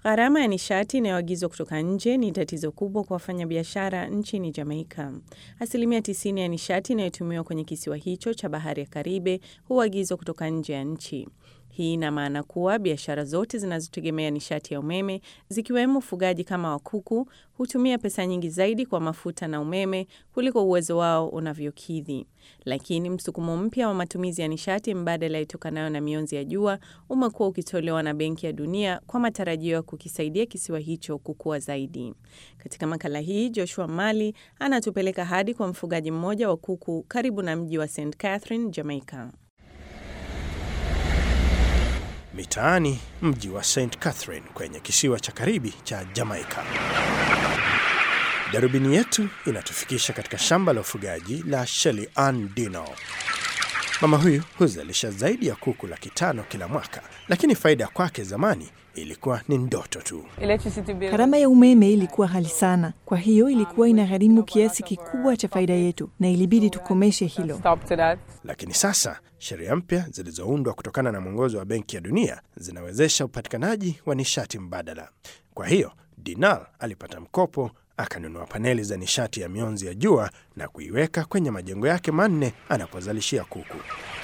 Gharama ya nishati inayoagizwa kutoka nje ni tatizo kubwa kwa wafanyabiashara nchini Jamaika. Asilimia 90 ya nishati inayotumiwa kwenye kisiwa hicho cha bahari ya Karibe huagizwa kutoka nje ya nchi. Hii ina maana kuwa biashara zote zinazotegemea nishati ya umeme zikiwemo ufugaji kama wa kuku hutumia pesa nyingi zaidi kwa mafuta na umeme kuliko uwezo wao unavyokidhi. Lakini msukumo mpya wa matumizi ya nishati mbadala itokanayo na mionzi ya jua umekuwa ukitolewa na Benki ya Dunia kwa matarajio ya kukisaidia kisiwa hicho kukua zaidi. Katika makala hii, Joshua Mali anatupeleka hadi kwa mfugaji mmoja wa kuku karibu na mji wa St Catherine, Jamaica. Mitaani mji wa St Catherine kwenye kisiwa cha Karibi cha Jamaika. Darubini yetu inatufikisha katika shamba la ufugaji la Shelly Ann Dino. Mama huyu huzalisha zaidi ya kuku laki tano kila mwaka, lakini faida kwake zamani ilikuwa ni ndoto tu. Gharama ya umeme ilikuwa ghali sana, kwa hiyo ilikuwa inagharimu kiasi kikubwa cha faida yetu, na ilibidi tukomeshe hilo. Lakini sasa sheria mpya zilizoundwa kutokana na mwongozo wa Benki ya Dunia zinawezesha upatikanaji wa nishati mbadala. Kwa hiyo Dinal alipata mkopo akanunua paneli za nishati ya mionzi ya jua na kuiweka kwenye majengo yake manne anapozalishia kuku.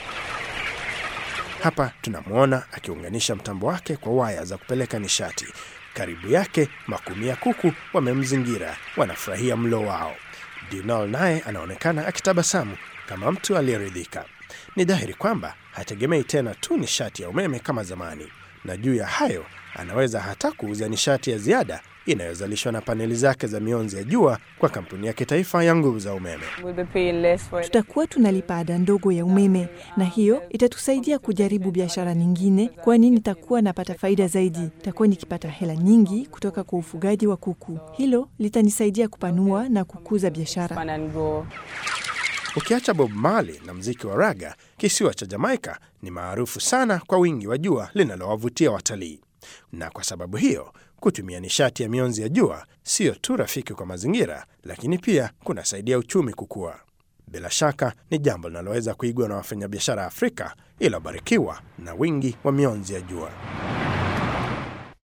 Hapa tunamwona akiunganisha mtambo wake kwa waya za kupeleka nishati. Karibu yake makumi ya kuku wamemzingira, wanafurahia mlo wao. Dinal naye anaonekana akitabasamu kama mtu aliyeridhika. Ni dhahiri kwamba hategemei tena tu nishati ya umeme kama zamani, na juu ya hayo anaweza hata kuuza nishati ya ziada inayozalishwa na paneli zake za mionzi ya jua kwa kampuni ya kitaifa ya nguvu za umeme. Tutakuwa tunalipa ada ndogo ya umeme, na hiyo itatusaidia kujaribu biashara nyingine, kwani nitakuwa napata faida zaidi. Nitakuwa nikipata hela nyingi kutoka kwa ufugaji wa kuku. Hilo litanisaidia kupanua na kukuza biashara. Ukiacha Bob Marley na mziki wa raga, kisiwa cha Jamaika ni maarufu sana kwa wingi wa jua linalowavutia watalii, na kwa sababu hiyo kutumia nishati ya mionzi ya jua siyo tu rafiki kwa mazingira, lakini pia kunasaidia uchumi kukua. Bila shaka ni jambo linaloweza kuigwa na wafanyabiashara Afrika iliyobarikiwa na wingi wa mionzi ya jua.